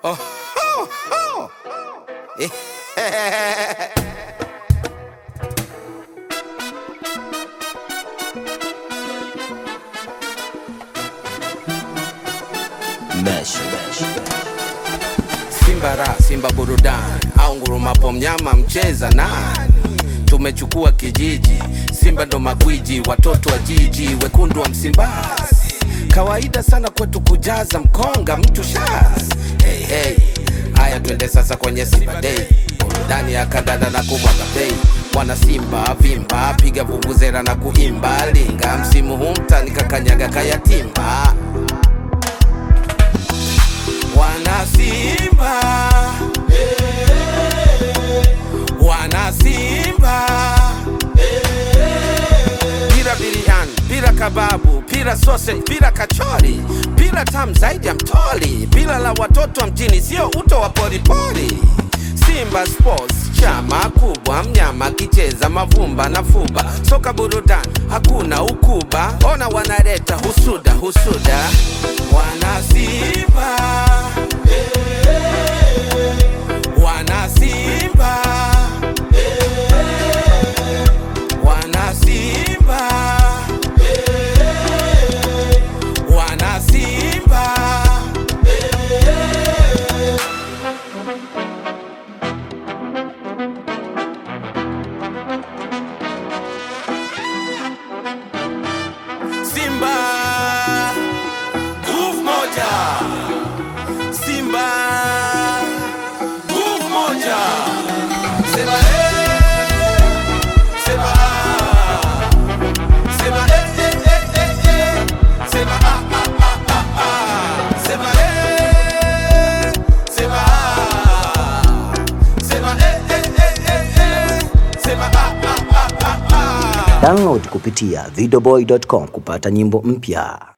Oh, oh, oh. Eh, Mesh. Simba ra Simba burudani au ngurumapo mnyama mcheza nani? Tumechukua kijiji, Simba ndo magwiji, watoto wa jiji, wekundu wa Msimbazi. Kawaida sana kwetu kujaza mkonga mtu shaz. Hey, hey. Haya twende sasa kwenye Simba Day, burudani ya kandanda na kumwaga bei. Wana Simba vimba, piga vuvuzela na kuimba linga, msimu huu mtani kakanyaga kayatimba Wana Simba, wana Simba, pira biriani, pira kababu, pira sausage, pira kachori, pira tamu zaidi ya mtoli, pira la watoto wa mjini, sio uto wa poripori. Simba Sports chama kubwa, mnyama kicheza mavumba na fuba, soka burudani, hakuna ukuba, ona wanaleta husuda husuda, wana Simba wana Simba, wana Simba, wana Simba. Simba, nguvu moja. Simba, nguvu moja. Sema eh, sema ah. Sema eh, eh, eh, eh, eh. Sema ah, ah, ah, ah, ah. Sema eh, sema ah. Sema eh, eh, eh, eh, eh. Sema ah, ah, ah, ah, ah. Download kupitia videoboy.com kupata nyimbo mpya.